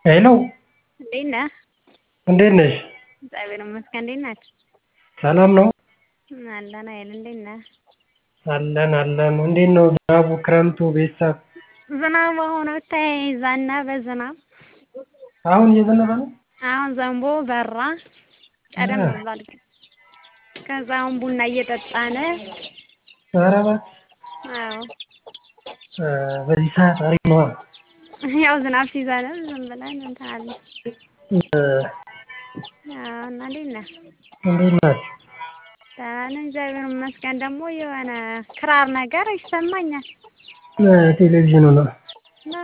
ሄሎ እንዴት ነህ? እንዴት ነሽ? እግዚአብሔር ይመስገን። እንዴት ናችሁ? ሰላም ነው? አለን አይደል? እንዴት ነህ? አለን አለን። እንዴት ነው ዝናቡ፣ ክረምቱ፣ ቤተሰብ? ዝናቡ አሁን ብታይ ዘነበ ዝናብ። አሁን እየዘነበ ነው? አሁን ዘንቦ በራ። ቀደም ብሏል ግን። ከዛ አሁን ቡና እየጠጣን ኧረ እባክህ አዎ እ በዚህ ሰዓት አሪፍ ነዋ። ያው ዝናብ ሲዘንብ ዝም ብለን እንትን አለ። እ አዎ እና እንዴት ነህ? እንዴት ናችሁ? ደህና ነን እግዚአብሔር ይመስገን። ደግሞ የሆነ ክራር ነገር ይሰማኛል። እ ቴሌቪዥኑ ነው። እና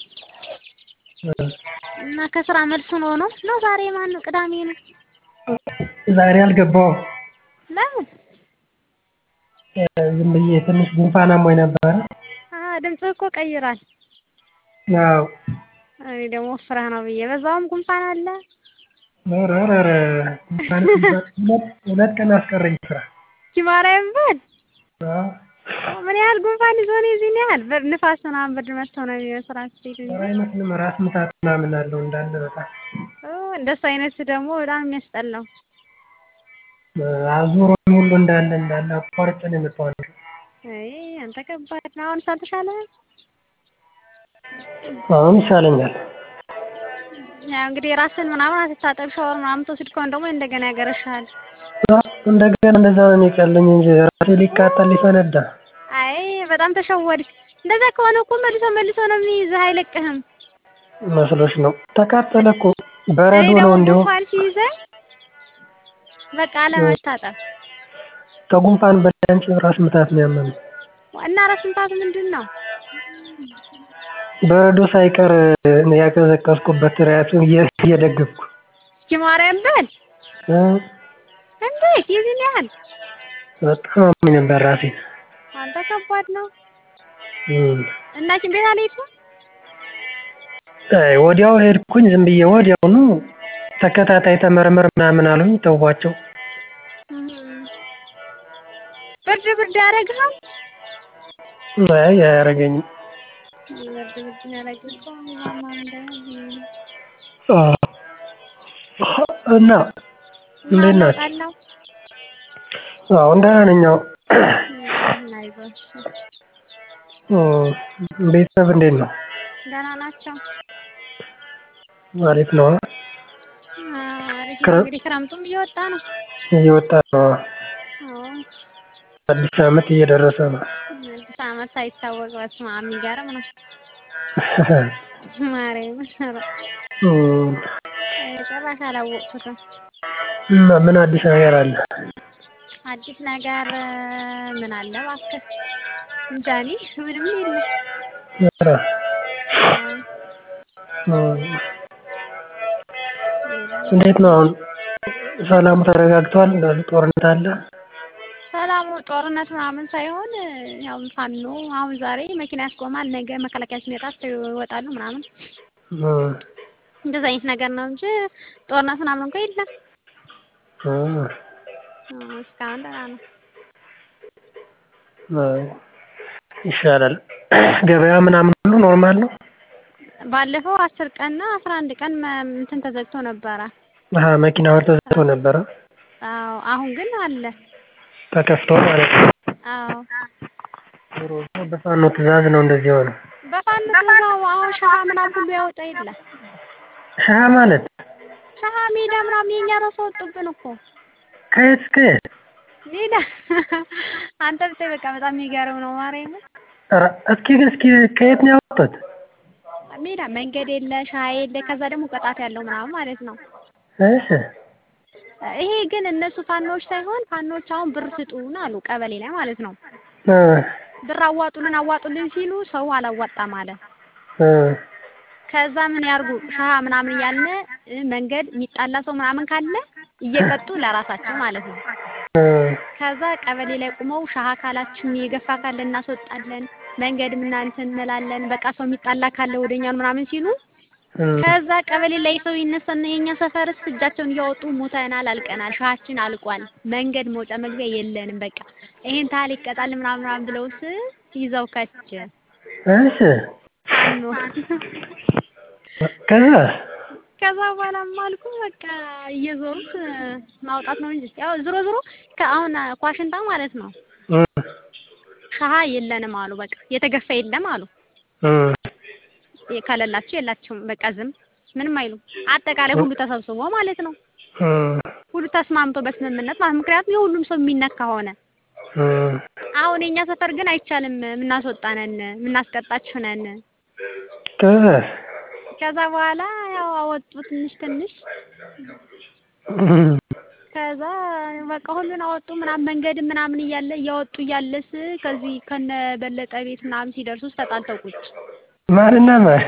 እ እና ከስራ መልስ ሆኖ ነው ነው ዛሬ ማን ነው? ቅዳሜ ነው። ዛሬ አልገባሁም። ለምን? እ ዝም ብዬ ትንሽ ጉንፋን አሞኝ ነበረ። አ ድምፅህ እኮ ቀይሯል። አዎ እኔ ደግሞ ወፍረህ ነው ብዬ በዛውም ጉንፋን አለ። ኧረ ኧረ ኧረ ጉንፋን ሁለት ሁለት ቀን አስቀረኝ ስራ። ኪማራዬም በል አዎ ምን ያህል ጉንፋን ይዞ ነው የዚህን ያህል ብርድ ንፋስ ምናምን ብርድ መጥቶ ነው የሚመስል ስትሄድ እንጂ ኧረ አይመስልም ራስ ምታት ምናምን አለው እንዳለ በጣም ኦ እንደሱ አይነት ደግሞ በጣም የሚያስጠላው። እ አዙሮኝ ሁሉ እንዳለ እንዳለ አቋርጬ ነው የመጣሁት። አይ አንተ ከባድ ነው። አሁንስ አልተሻለህም? አሁን ይሻለኛል። ያው እንግዲህ ራስህን ምናምን አትታጠብ ሻወር ምናምን ትወስድ ከሆነ ደግሞ እንደገና ያገረሽሃል። እንደገና እንደዛ ነው የሚቀለኝ እንጂ ራሴ ሊቃጠል ሊፈነዳ። አይ በጣም ተሸወድክ። እንደዛ ከሆነ እኮ መልሶ መልሶ ነው የሚይዝህ አይለቅህም። መስሎሽ ነው? ተቃጠለ እኮ በረዶ እኔ ነው ደግሞ እንዲሁ ጉንፋን ሲይዘኝ በቃ አለመታጠብ ከጉንፋን በላይ አንቺ ራስ ምታት ነው ያመመኝ። እና ራስ ምታት ምንድን ነው? በረዶ ሳይቀር ያቀዘቀዝኩበት ራሱን እየደገፍኩ እስኪ ማርያም በል እ እንዴት የዚህን ያህል በጣም አሞኝ ነበር ራሴን። አንተ ከባድ ነው። እም እና ሐኪም ቤት አልሄድኩም? አይ ወዲያው ሄድኩኝ ዝም ብዬ ወዲያውኑ ተከታታይ ተመርመር ምናምን አሉኝ ተውኳቸው። ብርድ ብርድ ያደርግሃል? አይ አያረገኝም። ብርድ ብርድ የሚያደርግህ እኮ ማማ እንዳይሆን አ እና እንዴት ናችሁ? አለው አሁን ደህና ነኝ አዎ። አይዞህ እ ቤተሰብ እንዴት ነው? ደህና ናቸው። አሪፍ ነው? አሪፍ ነው። ክረ- እንግዲህ ክረምቱም እየወጣ ነው። እየወጣ ነው። አዎ አዲስ አመት እየደረሰ ነው። አዲስ አመት ሳይታወቅ በስመ አብ የሚገርም ነው። ማርያምን ኧረ እም ጭራሽ አላወቅኩትም። እና ምን አዲስ ነገር አለ? አዲስ ነገር ምን አለ እባክህ? እንጃ እኔ ምንም የለም። ኧረ አዎ እም እንዴት ነው አሁን ሰላሙ ተረጋግቷል? ጦርነት አለ? ሰላሙ ጦርነት ምናምን ሳይሆን ያው ፋኖ አሁን ዛሬ መኪና ያስቆማል፣ ነገ መከላከያ ሲመጣ ይወጣሉ ምናምን እም እንደዛ አይነት ነገር ነው እንጂ ጦርነት ምናምን እንኳ የለም። እም አዎ እስካሁን ደህና ነው። አይ ይሻላል። ገበያ ምናምን ሁሉ ኖርማል ነው? ባለፈው አስር ቀን እና አስራ አንድ ቀን መ- እንትን ተዘግቶ ነበረ። አሀ መኪናው ተዘግቶ ነበረ? አዎ አሁን ግን አለ። ተከፍቶ ማለት ነው። አዎ ዞሮ ዞሮ በፋኖ ትዕዛዝ ነው እንደዚህ የሆነው። በፋኖ ትእዛው አሁን ሸሃ ምናምን ሁሉ ያወጣ የለ ሸሃ ማለት ሸሃ ሜዳ ምናምን የኛ ራሱ ወጡብን እኮ ከየት እስከ የት? ሜዳ አንተ ብታይ በቃ በጣም የሚገርም ነው። ማርያምን ኧረ እስኪ ግን እስኪ ከየት ነው ያወጡት? ሜዳ መንገድ የለ ሸሃ የለ ከዛ ደግሞ ቅጣት ያለው ምናምን ማለት ነው። እሺ ይሄ ግን እነሱ ፋኖዎች ሳይሆን ፋኖዎች አሁን ብር ስጡን አሉ ቀበሌ ላይ ማለት ነው። እ ብር አዋጡልን አዋጡልን ሲሉ ሰው አላዋጣም አለ። እ ከዛ ምን ያርጉ ሸሃ ምናምን እያልን እ መንገድ የሚጣላ ሰው ምናምን ካለ እየቀጡ ለራሳቸው ማለት ነው። እ ከዛ ቀበሌ ላይ ቁመው ሸሃ ካላችን የገፋ ካለ እናስወጣለን፣ መንገድ ምናምን እንላለን። በቃ ሰው የሚጣላ ካለ ወደኛን ምናምን ሲሉ እ ከዛ ቀበሌ ላይ ሰው ይነሳና የኛ ሰፈርስ እጃቸውን እያወጡ ሞተናል፣ አልቀናል፣ ሸሃችን አልቋል፣ መንገድ መውጫ መግቢያ የለንም፣ በቃ ይሄን ታህል ይቀጣል ምናምን ምናምን ብለውስ ይዘው ከች እሺ ፋኖ ከዛ ከዛ በኋላም አልኩ በቃ እየዞሩት ማውጣት ነው እንጂ ያው ዝሮ ዝሮ ከአሁን ኳሽንታ ማለት ነው እ ሻሃ የለንም አሉ። በቃ የተገፋ የለም አሉ። እ ከሌላችሁ የላችሁም በቃ ዝም ምንም አይሉም። አጠቃላይ ሁሉ ተሰብስቦ ማለት ነው እ ሁሉ ተስማምቶ በስምምነት ማለት ምክንያቱም የሁሉም ሰው የሚነካ ሆነ። እ አሁን የኛ ሰፈር ግን አይቻልም፣ የምናስወጣነን የምናስቀጣችሁ ነን። ከዛ ከዛ በኋላ ያው አወጡ ትንሽ ትንሽ ከዛ በቃ ሁሉን አወጡ ምናምን መንገድ ምናምን እያለ እያወጡ እያለስ ከዚህ ከነ በለጠ ቤት ምናምን ሲደርሱ ተጣልተው ቁጭ ማንና ማን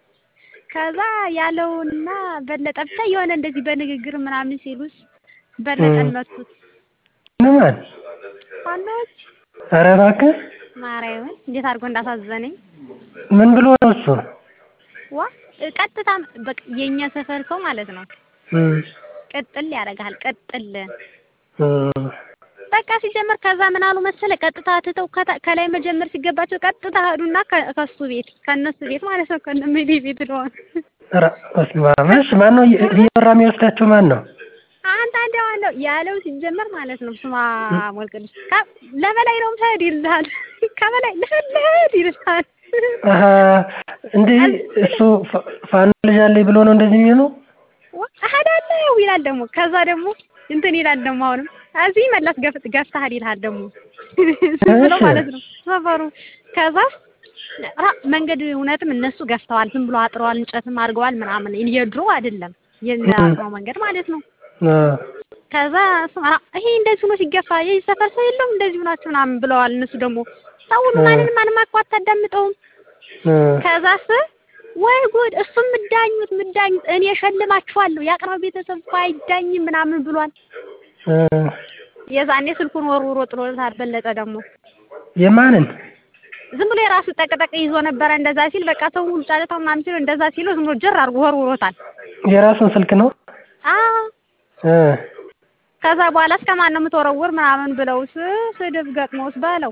ከዛ ያለውና በለጠ ብቻ የሆነ እንደዚህ በንግግር ምናምን ሲሉስ በለጠን መቱት። ማን ዋናዎች ኧረ እባክህ ማርያምን እንዴት አድርጎ እንዳሳዘነኝ ምን ብሎ ነው እሱ ዋ ቀጥታ በቃ የኛ ሰፈር ሰው ማለት ነው እ ቅጥል ያደርግሃል ቅጥል እ በቃ ሲጀመር ከዛ ምን አሉ መሰለ ቀጥታ ትተው ከታ- ከላይ መጀመር ሲገባቸው ቀጥታ ሄዱና ከ- ከሱ ቤት ከእነሱ ቤት ማለት ነው ከእነ ሜሊ ቤት ለሆነ ኧረ በስመ አብ እሺ ማን ነው እየመራ የሚወስዳቸው ማን ነው አንተ አንተ ዋናው ያለው ሲጀመር ማለት ነው ስማ ሞልቅልሽ ለበላይ ነው ምትሄድ ይልሃል ከበላይ ልሄድ ይልሃል አሀ እንዴ እሱ ፋ- ፋኖ ልጅ አለኝ ብሎ ነው እንደዚህ የሚሆነው እሄዳለሁ ይላል ደግሞ ከዛ ደግሞ እንትን ይላል ደግሞ አሁንም እዚህ መለስ ገፍ ገፍተሃል ይልሃል ደግሞ ዝም ብሎ እሺ። ማለት ነው ሰፈሩ ከዛ ራ መንገድ እውነትም እነሱ ገፍተዋል ዝም ብሎ አጥረዋል እንጨትም አድርገዋል ምናምን የድሮ አይደለም የአጥረው መንገድ ማለት ነው እ ከዛ እሱ ራ ይሄ እንደዚህ ሆኖ ሲገፋ የዚህ ሰፈር ሰው የለውም እንደዚህ ሆናችሁ ምናምን ብለዋል እነሱ ደግሞ ሰውኑ ማንንም ማንም እኮ አታዳምጠውም እ ከዛስ ወይ ጉድ እሱም ምዳኙት ምዳኙት እኔ እሸልማችኋለሁ የአቅራቢ ቤተሰብ እኮ አይዳኝም ምናምን ብሏል እ የዛኔ ስልኩን ወርውሮ ጥሎታል በለጠ ደግሞ የማንን ዝም ብሎ የራሱ ጠቅጠቅ ይዞ ነበረ እንደዛ ሲል በቃ ሰው ሁሉ ጫለታው ምናምን ሲለው እንደዛ ሲለው ዝም ብሎ ጀር አድርጎ ወርውሮታል የራሱን ስልክ ነው አዎ እ ከዛ በኋላ እስከ ማን ነው የምትወረውር ምናምን ብለውስ ስድብ ገጥሞስ በለው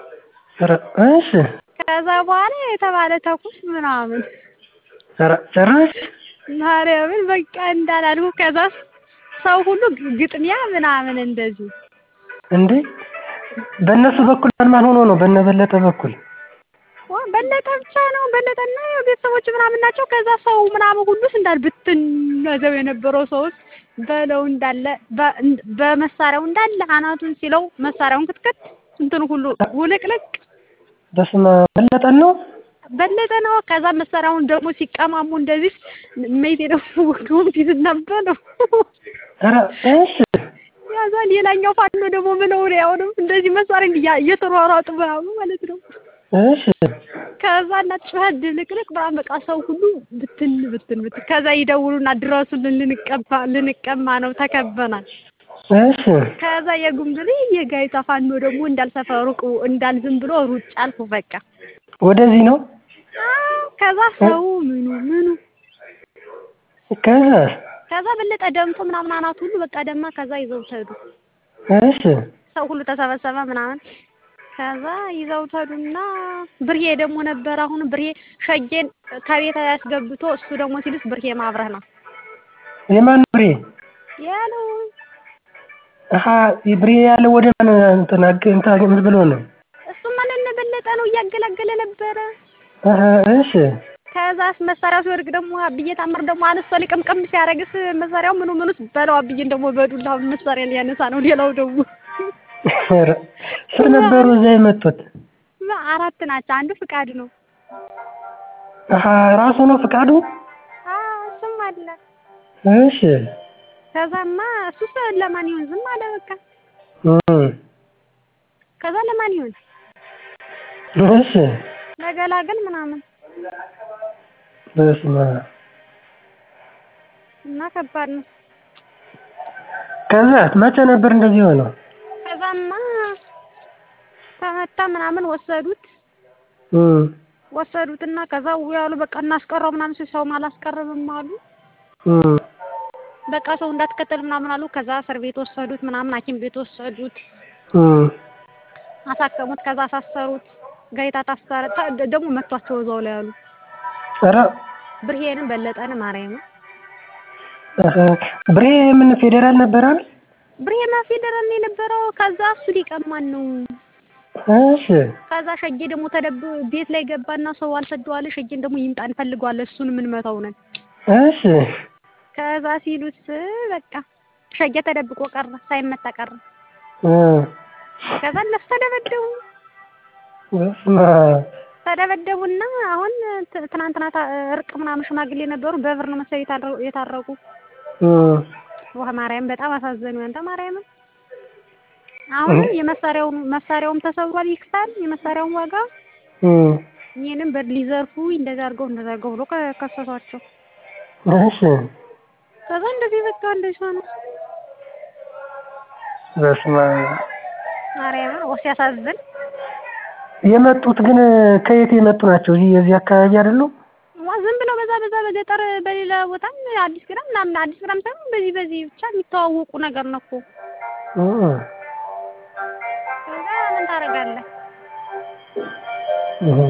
ኧረ እሺ ከዛ በኋላ የተባለ ተኩስ ምናምን ኧረ ጭራሽ ማርያምን በቃ እንዳላልኩ ከዛ ሰው ሁሉ ግጥሚያ ምናምን እንደዚህ እንዴ በእነሱ በኩል ማን ማን ሆኖ ነው በነበለጠ በኩል ዋ በለጠ ብቻ ነው በለጠና ያው ቤተሰቦች ምናምን ናቸው። ከዛ ሰው ምናምን ሁሉስ እንዳል ብትን ያዘው የነበረው ሰውስ በለው እንዳለ በ- በመሳሪያው እንዳለ አናቱን ሲለው መሳሪያውን ክትክት እንትኑ ሁሉ ውልቅልቅ በስመ አብ በለጠን ነው በለጠ ነው። ከዛ መሳሪያውን ደግሞ ሲቀማሙ እንደዚህ ሜቴ ደግሞ ወገቡን ሲዝና በለው ኧረ እሺ ያዛ ሌላኛው ፋኖ ደግሞ ምለው ነው አሁንም እንደዚህ መሳሪያ እያ- እየተሯሯጡ ምናምን ማለት ነው። እሺ ከዛ እና ጩኸት ድብልቅልቅ ምናምን በቃ ሰው ሁሉ ብትን ብትን ብትን ከዛ ይደውሉና ድረሱልን ልንቀባ ልንቀማ ነው ተከበናል። እሺ ከዛ የጉምብሌ የጋይታ ፋኖ ደግሞ እንዳልሰፈሩ ቁ እንዳል ዝም ብሎ ሩጫ አልኩ በቃ ወደዚህ ነው አዎ። ከዛ ሰው ምኑ ምኑ ከዛ ከዛ በለጠ ደምቶ ምናምን አናቱ ሁሉ በቃ ደማ። ከዛ ይዘው ሄዱ። እሺ ሰው ሁሉ ተሰበሰበ ምናምን ከዛ ይዘው ሄዱና ብርሄ ደግሞ ነበር። አሁን ብርሄ ሸጌን ከቤት ያስገብቶ እሱ ደግሞ ሲልስ ብርሄ ማብረህ ነው የማን ብሬ ያለው አሀ ብሬ ያለው ወደ ማን እንትን አግ- እንትን አግ- ምን ብሎ ነው እሱማ ለእነ በለጠ ነው እያገላገለ ነበረ። አሀ እሺ ከዛስ መሳሪያው ሲወድቅ ደግሞ አብዬ ታምር ደግሞ አነሳ ሊቀምቀም ሲያደርግስ መሳሪያው ምኑ ምኑስ በለው አብዬን ደግሞ በዱላ መሳሪያ ሊያነሳ ነው። ሌላው ደግሞ ኧረ ስር ነበሩ እዛ የመጡት አራት ናቸው። አንዱ ፍቃድ ነው። አሀ ራሱ ነው ፍቃዱ አዎ እሱም አለ። እሺ ከዛማ እሱስ ለማን ይሁን ዝም አለ በቃ። እም ከዛ ለማን ይሁን እሺ ለገላገል ምናምን በስመ አብ እና ከባድ ነው። ከዛ መቼ ነበር እንደዚህ ሆነው ከዛማ ተመታ ምናምን ወሰዱት እም ወሰዱትና ከዛ ያሉ በቃ እናስቀረው ምናምን ሲል ሰውም አላስቀርብም አሉ። እም በቃ ሰው እንዳትከተል ምናምን አሉ። ከዛ እስር ቤት ወሰዱት ምናምን ሐኪም ቤት ወሰዱት እም አሳከሙት። ከዛ አሳሰሩት። ጋይታ ታሰረ። ታ- ደግሞ መቷቸው እዛው ላይ ያሉ ኧረ ብርሄንም በለጠንም ማርያም እህ ብሬ ምን ፌዴራል ነበር አይደል? ብሬማ ፌደራል ነው የነበረው። ከዛ እሱ ሊቀማን ነው። እሺ ከዛ ሸጌ ደግሞ ተደብ ቤት ላይ ገባና ሰው አልሰደዋለ። ሸጌን ደግሞ ይምጣ እንፈልገዋለን እሱን የምንመታው ነን። እሺ ከዛ ሲሉት በቃ ሸጌ ተደብቆ ቀረ፣ ሳይመታ ቀረ። እ ከዛ እነሱ ተደበደቡ በስመ አብ ተደበደቡና አሁን ት- ትናንትና ታ- እርቅ ምናምን ሽማግሌ ነበሩ። በብር ነው መሰለኝ የታረ- የታረቁ። እ ውሃ ማርያም በጣም አሳዘኑ። አንተ ማርያምን አሁን የመሳሪያውን መሳሪያውም ተሰብሯል፣ ይክሳል የመሳሪያውን ዋጋ እ ይህንም በር ሊዘርፉ እንደዛ አድርገው እንደዛ አድርገው ብሎ ከ- ከሰሷቸው። እሺ ከዛ እንደዚህ በቃ እንደዚህ ሆነ። በስመ አብ ማርያምን ኦ ሲያሳዝን። የመጡት ግን ከየት የመጡ ናቸው? እዚህ የዚህ አካባቢ አይደሉም? ዋ ዝም ብለው በዛ በዛ በገጠር በሌላ ቦታም አዲስ ግራም ምናምን አዲስ ግራም ሳይሆን በዚህ በዚህ ብቻ የሚተዋወቁ ነገር ነው እኮ። እ ከዛ ምን ታደርጋለህ? እ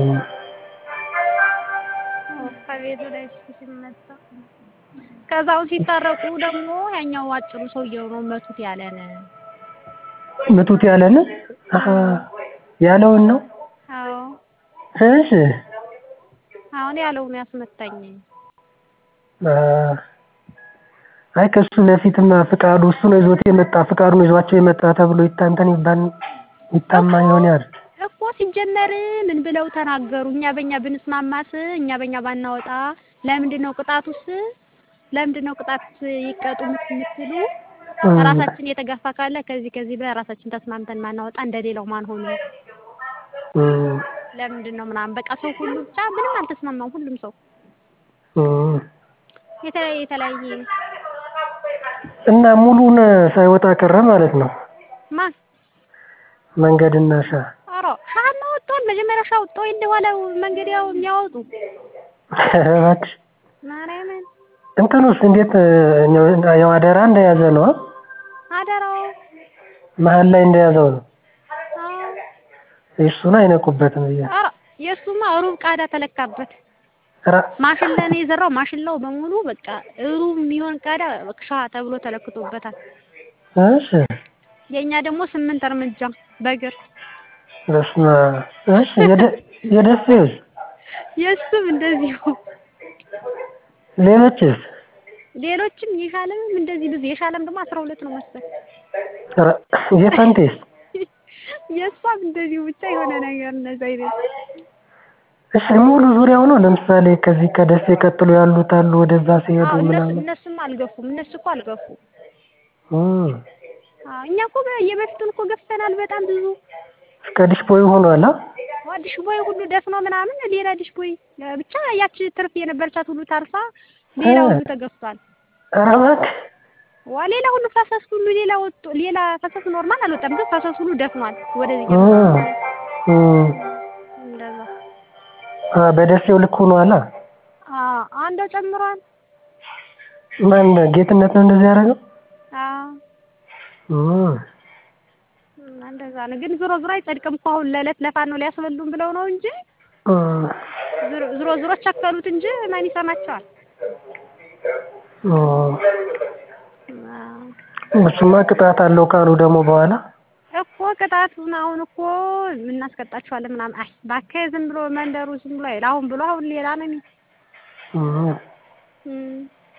ከቤቱ ላይ እሱ ሲመታ ከዛው ሲታረቁ ደግሞ ያኛው አጭሩ ሰውየው ነው መቱት ያለን። ምቱት ያለን አሀ ያለውን ነው። አዎ እሺ አሁን ያለውን ያስመታኝ። አ አይ ከሱ በፊትማ ፍቃዱ እሱ ነው ይዞት የመጣ ፍቃዱ ነው ይዟቸው የመጣ ተብሎ ይታንተን ይባል ይታማ ይሆናል። እኮ ሲጀመር ምን ብለው ተናገሩ? እኛ በእኛ ብንስማማስ እኛ በእኛ ባናወጣ ለምንድን ነው ቅጣቱስ? ለምንድን ነው ቅጣት ይቀጡ የምትሉ? ራሳችን የተጋፋ ካለ ከዚህ ከዚህ ብለን ራሳችን ተስማምተን ማናወጣ እንደሌላው ማን ሆኑ? እ ለምንድን ነው ምናምን በቃ ሰው ሁሉ ብቻ ምንም አልተስማማም። ሁሉም ሰው እ የተለያየ የተለያየ እና ሙሉን ሳይወጣ ቀረ ማለት ነው። ማን መንገድና ሻ ኧረ ሻማ ወጥቷል። መጀመሪያ ሻ ወጥቶ እንደኋላ መንገድ ያው የሚያወጡ እባክሽ ማርያምን እንትኑስ እንዴት ያው አደራ እንደያዘ ነው? አደራው መሀል ላይ እንደያዘው ነው። አዎ እሱን አይነቁበትም ብዬ ኧረ የእሱማ ሩብ ቃዳ ተለካበት። ኧረ ማሽላ ነው የዘራው። ማሽላው በሙሉ በቃ ሩብ የሚሆን ቃዳ ሻ ተብሎ ተለክቶበታል። እሺ የእኛ ደግሞ ስምንት እርምጃ በእግር በስመ አብ እሺ የደ- የደሴውስ የእሱም እንደዚሁ ሌሎችስ ሌሎችም የሻለምም እንደዚህ ብዙ የሻለም ደግሞ አስራ ሁለት ነው መሰል ኧረ የፈንቴስ የእሷም እንደዚሁ ብቻ የሆነ ነገር እንደዛ አይነት እሺ ሙሉ ዙሪያው ነው። ለምሳሌ ከዚህ ከደሴ ቀጥሎ ያሉት አሉ ወደዛ ሲሄዱ አዎ እነሱ ምናምን እነሱም አልገፉም። እነሱ እኮ አልገፉም። እ አዎ እኛ እኮ በ- የበፊቱን እኮ ገፍተናል በጣም ብዙ እስከ ዲሽቦይ ሆኗል። አ ዋ ዲሽቦይ ሁሉ ደፍኖ ምናምን ሌላ ዲሽቦይ ብቻ ያቺ ትርፍ የነበረቻት ሁሉ ታርፋ ሌላ ሁሉ ተገፍቷል። ኧረ እባክህ ዋ ሌላ ሁሉ ፈሰስ ሁሉ ሌላ ወጡ ሌላ ፈሰስ ኖርማል አልወጣም፣ ግን ፈሰስ ሁሉ ደፍኗል። ወደዚህ እ እ እንደዛ አ በደሴው ልክ ሆኗል። አ አዎ አንዷ ጨምሯል። ማን ጌትነት ነው እንደዚህ ያደረገው? አዎ እ እና እንደዛ ነው። ግን ዞሮ ዞሮ አይጸድቅም እኮ አሁን ለዕለት ለፋኖ ሊያስበሉን ብለው ነው እንጂ እ ዞሮ ዞሮ ዞሮ ቸከሉት እንጂ ማን ይሰማቸዋል? እ አዎ እሱማ ቅጣት አለው ካሉ ደግሞ በኋላ እኮ ቅጣቱን አሁን እኮ እናስቀጣቸዋለን ምናምን። አይ እባክህ ዝም ብሎ መንደሩ ዝም ብሎ አይደል አሁን ብሎ አሁን ሌላ ነው የሚል እ እም፣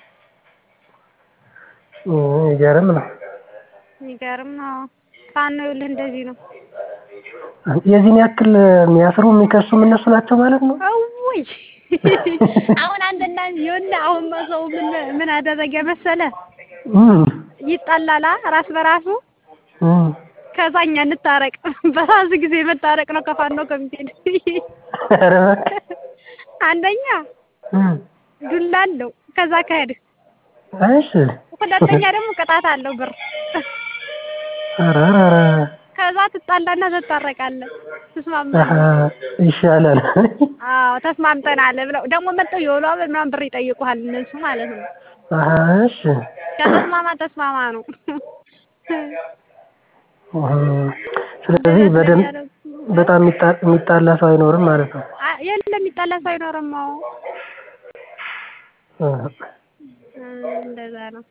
እ ይገርም ነው። የሚገርም ነው። ፋኖ ይኸውልህ እንደዚህ ነው። የዚህን ያክል የሚያስሩ የሚከሱም እነሱ ናቸው ማለት ነው። አውይ አሁን አንተና ይኸውልህ አሁን ሰው ምን ምን አደረገ መሰለ እ ይጣላላ ራስ በራሱ እ ከዛ እኛ እንታረቅ በራሱ ጊዜ መታረቅ ነው ከፋኖ ኮሚቴ ኧረ እባክህ አንደኛ እ ዱላ አለው ከዛ ከሄድህ እሺ ሁለተኛ ደግሞ ቅጣት አለው ብር ኧረ ኧረ ኧረ ከዛ ትጣላና ትታረቃለህ አሀ ትስማማለህ ይሻላል። አዎ ተስማምተናል ብለው ደግሞ መጥተው የውሎ አበል ምናምን ብር ይጠይቁሃል እነሱ ማለት ነው አሀ እሺ ከተስማማ ተስማማ ነው እ ስለዚህ በደንብ በጣም የሚጣ- የሚጣላ ሰው አይኖርም ማለት ነው። አ- የለም የሚጣላ ሰው አይኖርም አዎ እ እንደዛ ነው።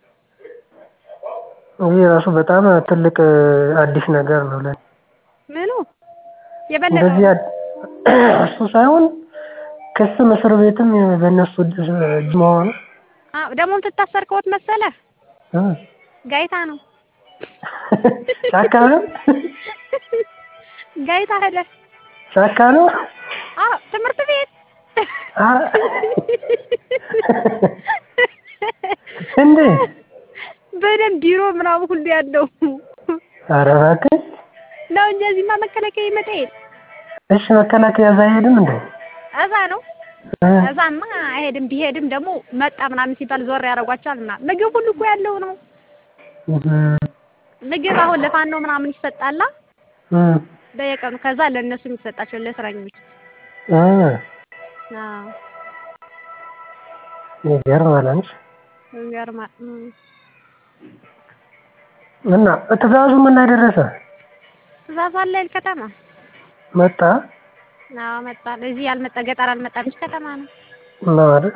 ይህ ራሱ በጣም ትልቅ አዲስ ነገር ነው ለኔ። ምኑ የበለጠ እንደዚህ አ- እሱ ሳይሆን ክስም እስር ቤትም በእነሱ እጅ መሆኑ አዎ ደግሞ የምትታሰር ከወት መሰለህ እ ጋይታ ነው ጫካ ነው ጋይታ ሄደ ጫካ ነው አዎ ትምህርት ቤት አ- እንዴ በደንብ ቢሮ ምናምን ሁሉ ያለው ኧረ እባክህ ነው እንጂ እዚህማ መከላከያ ይመጣ የለ እሺ መከላከያ እዛ አይሄድም እንዴ እዛ ነው እ እዛማ አይሄድም። ቢሄድም ደግሞ መጣ ምናምን ሲባል ዞር ያደርጓቸዋል ምናምን። ምግብ ሁሉ እኮ ያለው ነው። እህ ምግብ አሁን ለፋኖ ምናምን ይሰጣላ እ በየቀኑ ከዛ ለእነሱ የሚሰጣቸው ለእስረኞች። እ አዎ ይገርማል አንቺ ይገርማል። እም። እና ትእዛዙ ምን ላይ ደረሰ? ትእዛዝ አለ አይደል ከተማ መጣ አዎ መጣ። እዚህ ያልመጣ ገጠር አልመጣም እንጂ ከተማ ነው። ነው አይደል?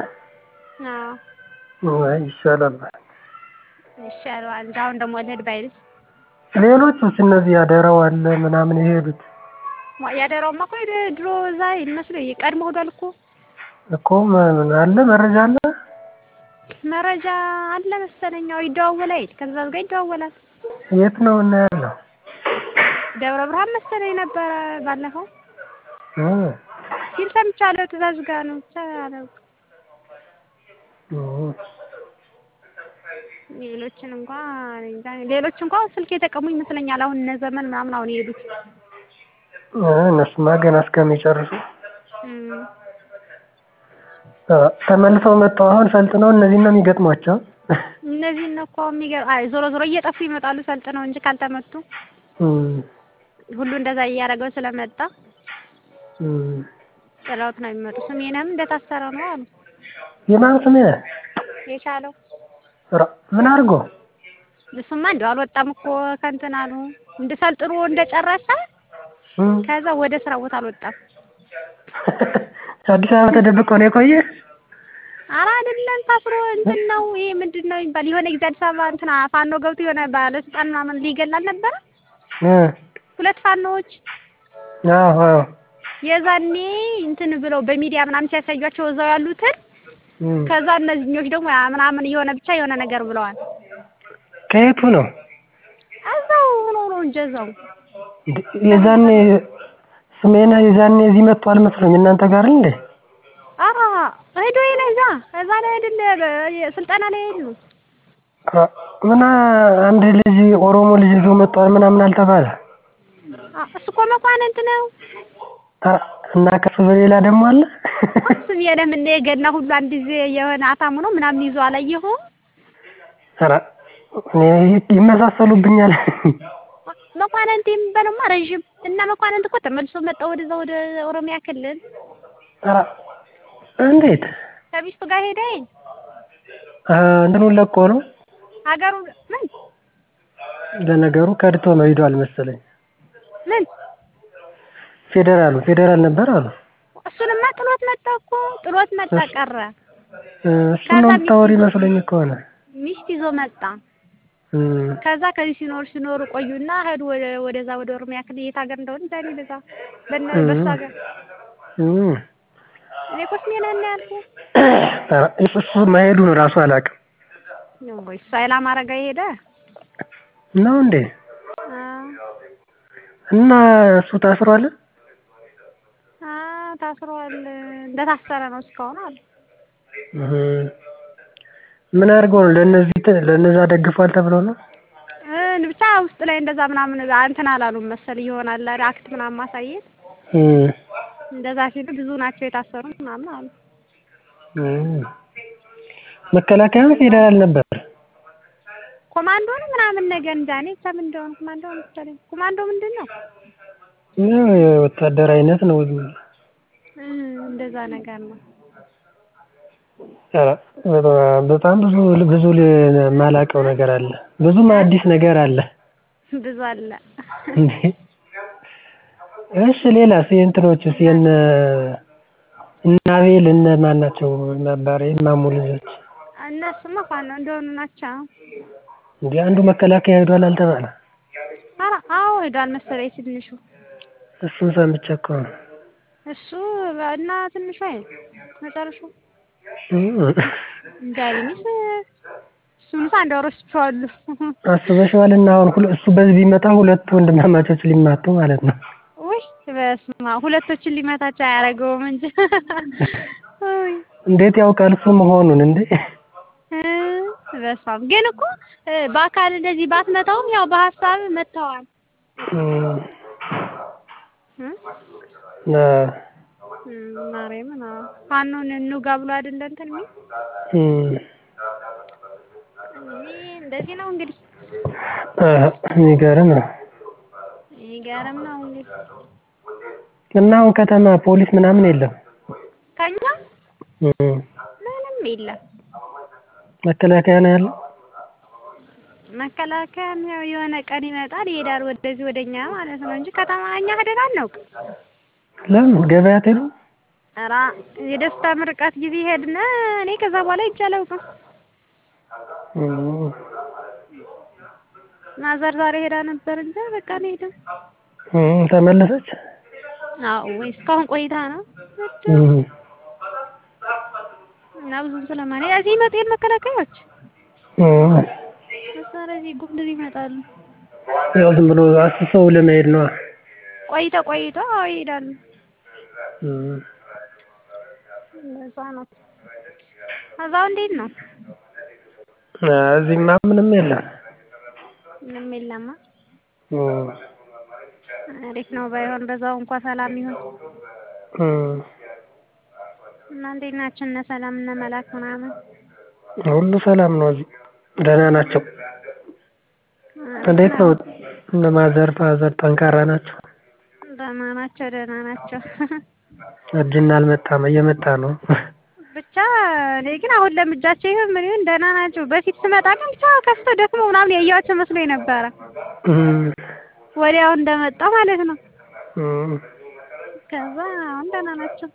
አዎ አይ ይሻላል። ይሻለዋል እንጂ አሁን ደግሞ ልሂድ ባይልስ ሌሎቹስ እነዚህ ያደረው አለ ምናምን የሄዱት ያደራውማ እኮ ሄደ ድሮ እዛ ይመስለኝ ቀድሞ ሄዷል እኮ እኮ ምን አለ መረጃ አለ? መረጃ አለ መሰለኝ። አዎ ይደዋወላል አይደል ከትእዛዝ ጋር ይደዋወላል። የት ነው እና ያለው? ደብረ ብርሃን መሰለኝ ነበረ ባለፈው እ ሲል ሰምቻለሁ። ትእዛዝ ጋር ነው ብቻ አላውቅም። እ ሌሎችን እንኳን እኔ እንጃ ሌሎች እንኳን ስልክ የተቀሙ ይመስለኛል። አሁን እነ ዘመን ምናምን አሁን የሄዱት እ እነሱማ ገና እስከሚጨርሱ እም። እ ተመልሰው መጥተው አሁን ሰልጥነው እነዚህን ነው የሚገጥሟቸው። እነዚህን ነው እኮ የሚገርም። አይ ዞሮ ዞሮ እየጠፉ ይመጣሉ ሰልጥነው እንጂ ካልተመቱ እም ሁሉ እንደዛ እያደረገው ስለመጣ እም ጥለውት ነው የሚመጡ። ስሜንም እንደታሰረ ነው አሉ የማን ስም ይሄ? የቻለው ኧረ ምን አድርጎ? እሱማ እንደው አልወጣም እኮ ከእንትን አሉ እንደ ሰልጥኖ እንደጨረሰ እም ከዛ ወደ ስራ ቦታ አልወጣም። አዲስ አበባ ተደብቆ ነው የቆየ? ኧረ አይደለም ታስሮ እንትን ነው ይሄ ምንድን ነው የሚባል የሆነ ጊዜ አዲስ አበባ እንትና ፋኖ ገብቶ የሆነ ባለስልጣን ምናምን ሊገል አልነበረ እ ሁለት ፋኖዎች አዎ አዎ የዛኔ እንትን ብለው በሚዲያ ምናምን ሲያሳዩቸው እዛው ያሉትን እም ከዛ እነዚህኞች ደግሞ ያ ምናምን የሆነ ብቻ የሆነ ነገር ብለዋል። ከየቱ ነው? እዛው ሆኖ ነው እንጂ እዛው እንዴ የዛኔ ስሜነ የዛኔ እዚህ መጥቶ አልመስለኝ እናንተ ጋር እንዴ? ኧረ ሄዶ የለ እዛ እዛ ላይ አይደለ በ- ስልጠና ላይ ሄዱ። አ- ምን አንድ ልጅ ኦሮሞ ልጅ ይዞ መጥቷል ምናምን አልተባለ? አ- እሱ እኮ መኳንንት ነው። አ- እና ከሱ በሌላ ደግሞ አለ? እሱም የለም እንደ የገና ሁሉ አንድ ጊዜ የሆነ አታሙ ነው ምናምን ይዞ አላየኸውም? ኧረ እኔ ይመሳሰሉብኛል። መኳንንት የሚባለውማ ረዥም እና መኳንንት እኮ ተመልሶ መጣ ወደዛ ወደ ኦሮሚያ ክልል ኧረ እንዴት ከሚስቱ ጋር ሄደ። አ እንትኑን ለቆ ነው? ሀገሩ ምን ለነገሩ ከድቶ ነው ሂዷል መሰለኝ። ምን ፌዴራሉ ፌዴራል ነበር አሉ። እሱንማ ጥሎት መጣ እኮ ጥሎት መጣ ቀረ። እ እሱን ነው የምታወሪ መስሎኝ እኮ ነው። ሚስት ይዞ መጣ። እም ከዛ ከዚህ ሲኖር ሲኖሩ ቆዩና ሄዱ ወደ ወደዛ ወደ ኦሮሚያ ክልል የት ሀገር እንደሆነ ዛሬ በዛ በነ በሱ ሀገር እም እኔ እኮ ስሜን እና ያልኩህ ኧረ እሱ እሱ መሄዱን እራሱ አላውቅም። ነው ወይ እሱ ኃይለ አማረ ጋር ሄደ። ነው እንዴ? አዎ እና እሱ ታስሯል? አዎ ታስሯል። እንደታሰረ ነው እስካሁን አሉ። እህ ምን አድርጎ ነው ለእነዚህ ተ- ለእነዛ ደግፏል ተብሎ ነው? እ ብቻ ውስጥ ላይ እንደዛ ምናምን እንትን አላሉም መሰል ይሆናል አይደል አክት ምናምን ማሳየት እም እንደዛ ሲሉ ብዙ ናቸው የታሰሩት ምናምን አሉ። እም መከላከያ ፌዴራል ነበር። ኮማንዶ ነው ምናምን ነገር እንጃ እኔ ብቻ ምን እንደሆነ ኮማንዶ ነው መሰለኝ። ኮማንዶ ምንድን ነው? ያው የወታደር አይነት ነው። ዝም ብሎ። እ እንደዛ ነገር ነው። ኧረ በጣም- በጣም ብዙ ብዙ የማላውቀው ነገር አለ። ብዙም አዲስ ነገር አለ። ብዙ አለ። እንዴ እሺ ሌላስ የእንትኖችስ የእነ እነ አቤል እነ ማን ናቸው ነበር የማሙ ልጆች? እነሱማ ፋኖ እንደሆኑ ናቸው። እንዴ አንዱ መከላከያ ሄዷል አልተባለ? ኧረ አዎ ሄዷል መሰለኝ ትንሹ እሱን ሰምቼ እኮ ነው። እሱ እና ትንሿ መጨረሻው እም እንዳይልስ እሱንስ አንድ ወር ወስጄዋለሁ። አስበሽዋል? እና አሁን ሁለ እሱ በዚህ ቢመጣ ሁለት ወንድማማቾች ሊማቱ ማለት ነው። ውይ በስመ አብ ሁለቶችን ሊመታቸው አያደርገውም እንጂ ውይ እንዴት ያውቃል እሱ መሆኑን እንዴ? እ በስመ አብ ግን እኮ እ በአካል እንደዚህ ባትመታውም ያው በሀሳብ መተዋል። እም እ አ እም ማርያምን አዎ ፋኖን እንውጋ ብሎ አይደለ እንትን የሚል እም እኔ እንደዚህ ነው እንግዲህ አ የሚገርም ነው። የሚገርም ነው እንግዲህ እና አሁን ከተማ ፖሊስ ምናምን የለም? ከኛ እም ምንም የለም። መከላከያ ነው ያለው? መከላከያም ያው የሆነ ቀን ይመጣል ይሄዳል ወደዚህ ወደኛ ማለት ነው እንጂ ከተማ እኛ ሄደን አናውቅም። ለምን ገበያ አትሄዱም? ኧረ የደስታ ምርቃት ጊዜ ሄድን እኔ ከዛ በኋላ ሄጄ አላውቅም። እም ማዘር ዛሬ ሄዳ ነበር እንጂ በቃ አልሄድም። እም ተመለሰች? አዎ ወይ እስካሁን ቆይታ ነው እም እና ብዙም ስለማን እዚህ ይመጡ የለ መከላከያዎች እም ስለዚህ ጉም እንደዚህ ይመጣሉ። ያው ዝም ብሎ አስሰው ለመሄድ ነዋ። ቆይተ ቆይቶ አዎ ይሄዳሉ። እም እንደዛ ነው። እዛው እንዴት ነው? አ እዚህማ ምንም የለም። ምንም የለማ። እም አሪፍ ነው ባይሆን በዛው እንኳን ሰላም ይሁን። እም እና እንዴት ናችሁ እነ ሰላም እነ መላክ ምናምን? ሁሉ ሰላም ነው እዚህ ደህና ናቸው። እንዴት ነው እነ ማዘር ፋዘር ጠንካራ ናቸው? ደህና ናቸው ደህና ናቸው። እርጅና አልመጣም እየመጣ ነው። ብቻ እኔ ግን አሁን ለምጃቸው ይሁን ምን ይሁን ደህና ናቸው። በፊት ስመጣ ግን ብቻ ከፍተው ደክመው ምናምን ያየኋቸው መስሎኝ ነበረ። እም ወዲያው እንደመጣ ማለት ነው። እም ከዛ አሁን ደህና ናቸው።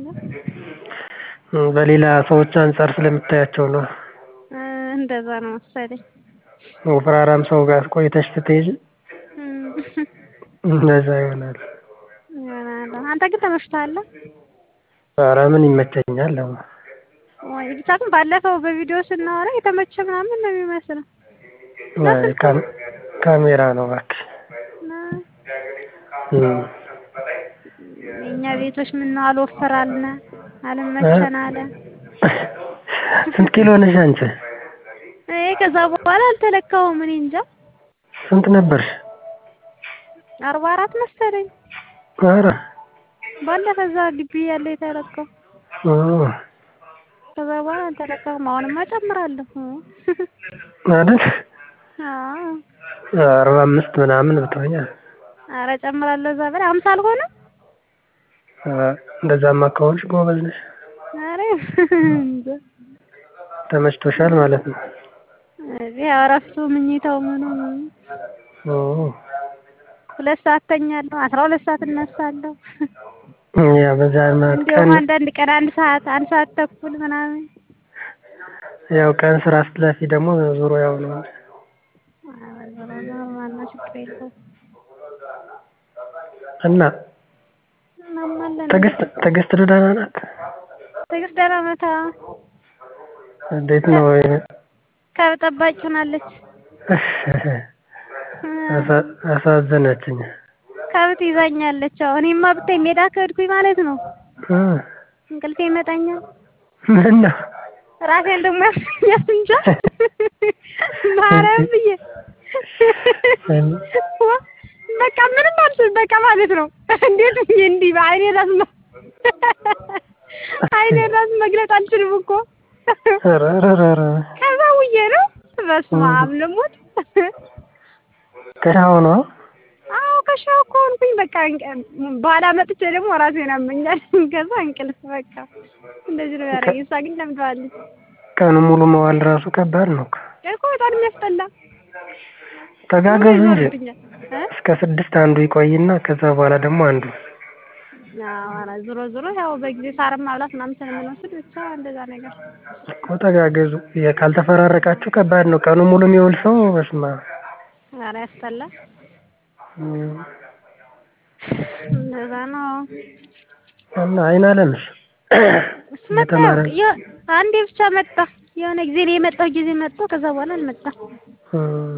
እም በሌላ ሰዎች አንፃር ስለምታያቸው ነው። እ እንደዛ ነው መሰለኝ። ወፍራራም ሰው ጋር ቆይተሽ ስትሄጂ እም እንደዛ ይሆናል። ይሆናል። አንተ ግን ተመችቶሃል? ኧረ ምን ይመቸኛል አሁን። ወይ ብቻ ግን ባለፈው በቪዲዮ ስናወራ የተመቸ ምናምን ነው የሚመስለው። አይ ካም ካሜራ ነው እባክሽ። እና እም የእኛ ቤቶች ምነው አልወፈራልነ አልመቸን አለ። ስንት ኪሎ ነሽ አንቺ? እኔ ከዛ በኋላ አልተለካሁም እኔ እንጃ ስንት ነበርሽ? አርባ አራት መሰለኝ። ኧረ ባለፈ እዛ ግቢ ያለ የተለካው ኦ ከዛ በኋላ አልተለካሁም። አሁንማ እጨምራለሁ። አይደል? አዎ አርባ አምስት ምናምን ብትሆኛ ኧረ እጨምራለሁ እዛ በላይ ሃምሳ አልሆነም? አ እንደዛማ ከሆንሽ ጎበዝ ነሽ። ኧረ እንጃ ተመችቶሻል ማለት ነው። እዚህ እረፍቱ ምኝታው ምኑ ምኑ ኦ ሁለት ሰዓት እተኛለሁ አስራ ሁለት ሰዓት እነሳለሁ። ያ በዛ ቀን እንዲያውም አንዳንድ ቀን አንድ ሰዓት አንድ ሰዓት ተኩል ምናምን ያው ቀን ስራ ስትለፊ ደግሞ ዙሮ ያው ነው። ኖርማል ነው ችግር የለውም። እና እናማ አለን ትዕግስት ትዕግስት ደህና ናት? ትዕግስት ደህና ናት። አዎ እንዴት ነው? ከብት ጠባቂ ሆናለች። አሳ- አሳዘነችኝ። ከብት ይዛኛለች። አዎ እኔማ ብታይ ሜዳ ከሄድኩኝ ማለት ነው እ እንቅልፌ ይመጣኛል። ምን ነው? ራሴን ደግሞ ያሰኛል እንጃ ማርያም ብዬ በቃ ምንም አልችልም በቃ ማለት ነው። እንዴት ብዬ እንዲህ በዓይኔ ራሱ ነው ዓይኔን ራሱ መግለጥ አልችልም እኮ ኧረ ኧረ ኧረ ከዛ ውዬ ነው በስመ አብ ልሙት። ከሻው ነው? አዎ ከሻው እኮ ሆንኩኝ በቃ በኋላ መጥቼ ደግሞ ራሴን ያመኛል። ከዛ እንቅልፍ በቃ እንደዚህ ነው ያደረገኝ። እሷ ግን ለምደዋለች ቀኑን ሙሉ መዋል ራሱ ከባድ ነው እኮ። እኮ በጣም የሚያስጠላ ተጋገዙ እንጂ ይዞርብኛል እ እስከ ስድስት አንዱ ይቆይና ከዛ በኋላ ደግሞ አንዱ አዎ ኧረ ዞሮ ዞሮ ያው በጊዜ ሳርም ማብላት ምናምን ስለምንወስድ ብቻ እንደዛ ነገር እኮ ተጋገዙ። የ- ካልተፈራረቃችሁ ከባድ ነው። ቀኑን ሙሉ የሚውል ሰው በስመ አብ። ኧረ ያስጠላል። እም፣ እንደዛ ነው። እና አይን አለምሽ እሱ መጣ ያው እየተማረ የ- አንዴ ብቻ መጣ። የሆነ ጊዜ ነው የመጣው ጊዜ መጥቶ ከዛ በኋላ አልመጣም። እም፣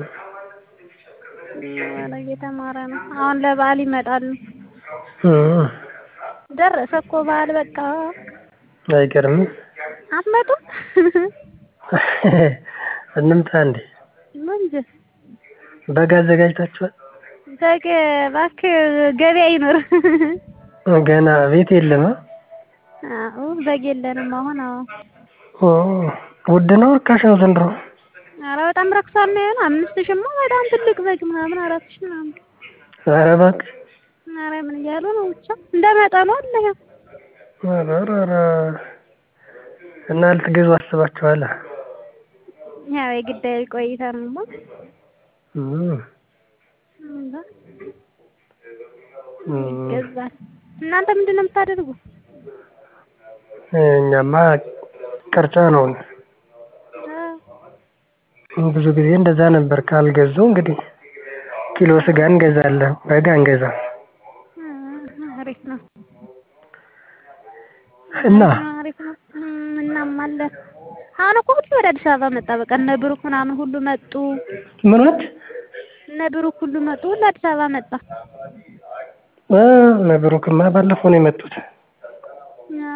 ኧረ እየተማረ ነው። አሁን ለበዓል ይመጣሉ። እም፣ ደረሰ እኮ በዓል በቃ አይገርምም? አትመጡም? እንምጣ እንዴ? ምን እንጂ በግ አዘጋጅታችኋል? በግ እባክህ ገበያ ይኖር። ገና ቤት የለም? አዎ በግ የለንም አሁን። አዎ ኦ ውድ ነው ርካሽ ነው ዘንድሮ? ኧረ በጣም ረክሷል ነው ያለው። አምስት ሺህማ በጣም ትልቅ በግ ምናምን አራት ሺህ ምናምን። ኧረ እባክህ ኧረ ምን እያሉ ነው ብቻ እንደ መጠኑ አለ ያው ኧረ ኧረ ኧረ እና ልትገዙ አስባችኋል? ያው የግዳይ ቆይታ ነው እም፣ እንዛ እም፣ ይገዛል። እናንተ ምንድን ነው የምታደርጉ? እኛማ ቅርጫ ነው። ብዙ ጊዜ እንደዛ ነበር። ካልገዙ እንግዲህ ኪሎ ስጋ እንገዛለን፣ በግ አንገዛም። አሪፍ ነው እና አሪፍ ነው። እም፣ እናም አለ አሁን እኮ ሁሉ ወደ አዲስ አበባ መጣ። በቃ እነ ብሩክ ምናምን ሁሉ መጡ። ምኖች እነ ብሩክ ሁሉ መጡ። ሁሉ አዲስ አበባ መጣ። እ ነብሩክማ ባለፈው ነው የመጡት። አ፣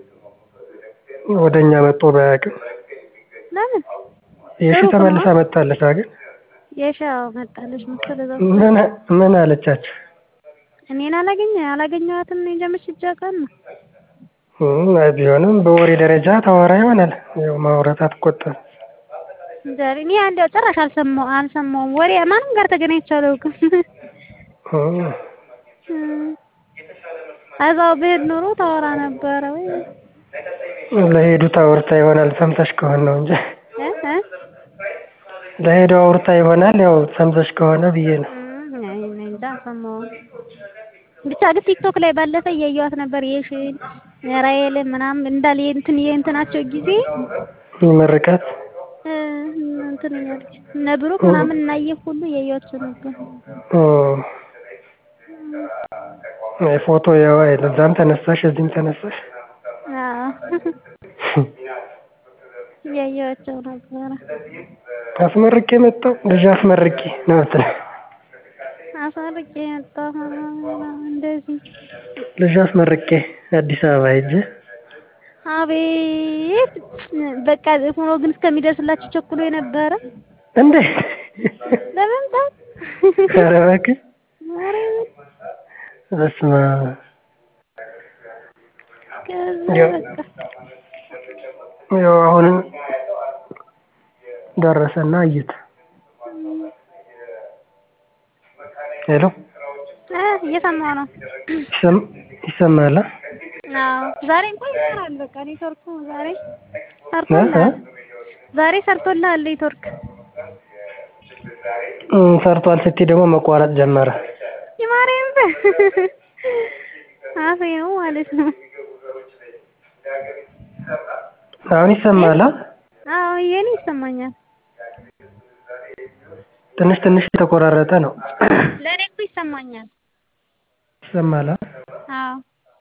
ወደኛ መጥቶ ባያውቅም ለምን የሺ ብሩክ ተመልሳ ነው? መጣለች። ግን የሻው መጣለች መሰለኝ እዛው ምን ምን አለቻቸው? እኔን አላገኘ አላገኘኋትም ነው እንጂ ምሽጃ ቀን ነው። እም፣ ቢሆንም በወሬ ደረጃ ታወራ ይሆናል። ያው ማውራት አትቆጠም። ዛሬ እኔ አንዴው ጭራሽ አልሰማሁ አልሰማሁም። ወሬ ማንም ጋር ተገናኝቼ አላውቅም። እም፣ እም፣ እዛው ብሄድ ኖሮ ታወራ ነበረ ወይ ለሄዱት አውርታ ይሆናል ሰምተሽ ከሆነ ነው እንጂ እ እ ለሄደው አውርታ ይሆናል። ያው ሰምተሽ ከሆነ ብዬ ነው። እም፣ አይ እኔ እንጃ አልሰማሁም። ብቻ ግን ቲክቶክ ላይ ባለፈ እያየኋት ነበር የሺን የራሔልን ምናምን እንዳለ የእንትን የእንትናቸው ጊዜ ምርቃት እ እንትን እያለች እነ ብሩክ ምናምን እናየህ ሁሉ እያየኋቸው ነበር። አይ ፎቶ ያው አይደል እዛም ተነሳሽ እዚህም ተነሳሽ። አዎ እያየኋቸው ነበረ። አስመርቄ መጣሁ ልጅ አስመርቄ ነው የምትለው። አሳርቄ መጣሁ እንደዚህ ልጅ አስመርቄ አዲስ አበባ ሂጅ አቤት በቃ ሆኖ ግን እስከሚደርስላችሁ ቸኩሎ የነበረ እንዴ ለመምጣት ኧረ እባክህ ማርያምን በስመ አብ ከዛ ያው በቃ ያው አሁን ደረሰና እዩት። ሄሎ እ እየሰማሁ ነው። ይሰም- ይሰማል? አ? አዎ ዛሬ እንኳን ይሰራል። በቃ ኔትወርኩ ዛሬ ሰርቶልሃል። ዛሬ ሰርቶልሃል ኔትወርክ። እም፣ ሰርቷል ስትይ ደግሞ መቋረጥ ጀመረ። የማርያም አፌ ነው ማለት ነው። አሁን ይሰማል? አ? አዎ የኔ ይሰማኛል። ትንሽ ትንሽ የተቆራረጠ ነው። ለእኔ እኮ ይሰማኛል። ይሰማል? አ? አዎ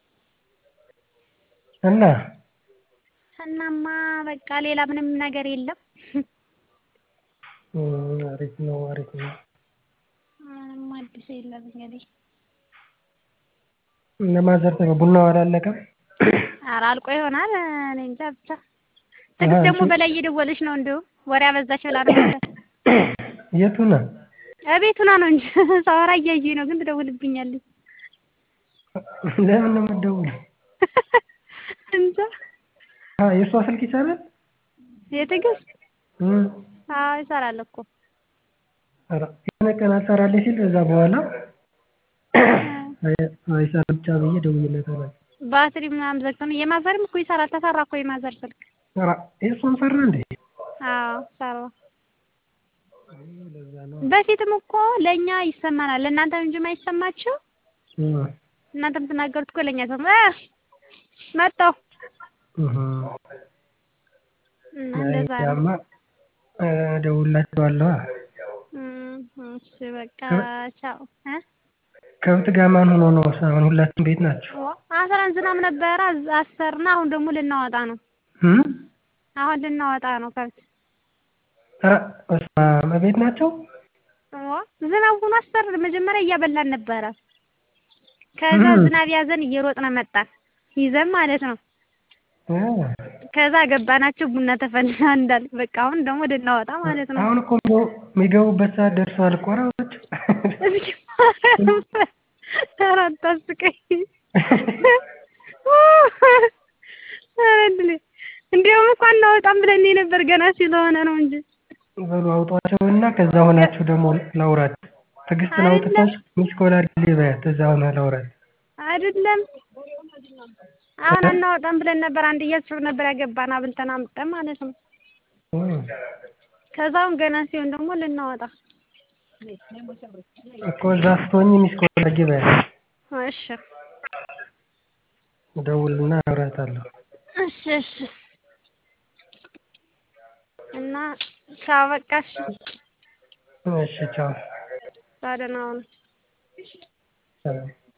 እና እናማ በቃ ሌላ ምንም ነገር የለም። እም፣ አሪፍ ነው አሪፍ ነው። ምንም አዲስ የለም እንግዲህ። እነ ማዘር ተበ ቡናው አላለቀም? ኧረ አልቆ ይሆናል እኔ እንጃ ብቻ። ትዕግስት ደግሞ በላይ እየደወለች ነው እንዲሁም ወሬ አበዛች ብላ ነው መሰለኝ። የቱ ነው? እቤት ሆና ነው እንጂ ሳወራ እያየኝ ነው፣ ግን ትደውልብኛለች። ለምን ነው የምትደውለው? እንጃ አ የእሷ ስልክ ይሰራል? የትዕግስት እም፣ አዎ ይሰራል እኮ ኧረ የሆነ ቀን አልሰራልኝ ሲል ከዛ በኋላ አይ አይሰራም ብቻ ብዬ ደውዬለታለሁ። ባትሪ ምናምን ዘግቶ ነው። የማዘርም እኮ ይሰራል። ተሰራ እኮ የማዘር ስልክ። ኧረ የእሷም ሰራ እንዴ? አዎ ሰራ። ለዛ ነው። በፊትም እኮ ለእኛ ይሰማናል፣ ለእናንተ እንጂ የማይሰማችሁ እም፣ እናንተ የምትናገሩት እኮ ለእኛ ሰው እ መጣሁ እህ እና እንደዛ ነው። ያማ እደውልላችኋለሁ። እም፣ እሺ በቃ ቻው እ ከብት ጋር ማን ሆኖ ነው? አሁን ሁላችሁም ቤት ናችሁ? አስረን ዝናብ ነበረ አሰርና አሁን ደግሞ ልናወጣ ነው። እም አሁን ልናወጣ ነው ከብት ኧረ በስመ አብ እቤት ናቸው? ዋ ዝናብ ሆኖ አሰር መጀመሪያ እያበላን ነበረ። ከዛ እም። ዝናብ ያዘን እየሮጥን መጣን ይዘን ማለት ነው። እ ከዛ ገባናቸው ቡና ተፈላ እንዳል በቃ አሁን ደግሞ ልናወጣ ማለት ነው። አሁን እኮ የሚገቡበት ሰዓት ደርሷል እኮ ኧረ እባክህ። እስኪ ኧረ አታስቀኝ። ኧረ እድሌ እንዲያውም እኮ አናወጣም ብለን ነበር ገና ስለሆነ ነው እንጂ በሉ አውጧቸውና ከዛ ሆናችሁ ደግሞ ላውራት። ትዕግስትን አውጥተሽ ሚስ ኮል አድርጊልኝ በያት እዛ ሆና ላውራት። አይደለም አሁን አናወጣም ብለን ነበር። አንድ እያስብ ነበር ያገባን አብልተን አምጠን ማለት ነው። እም ከዛ አሁን ገና ሲሆን ደግሞ ልናወጣ እኮ እዛ ስትሆኚ ሚስ ኮል አድርጊ በያት። እሺ እደውልና አወራታለሁ። እሺ እሺ እና ቻው በቃ እሺ እሺ ቻው። ደህና ሁኑ። ሰላም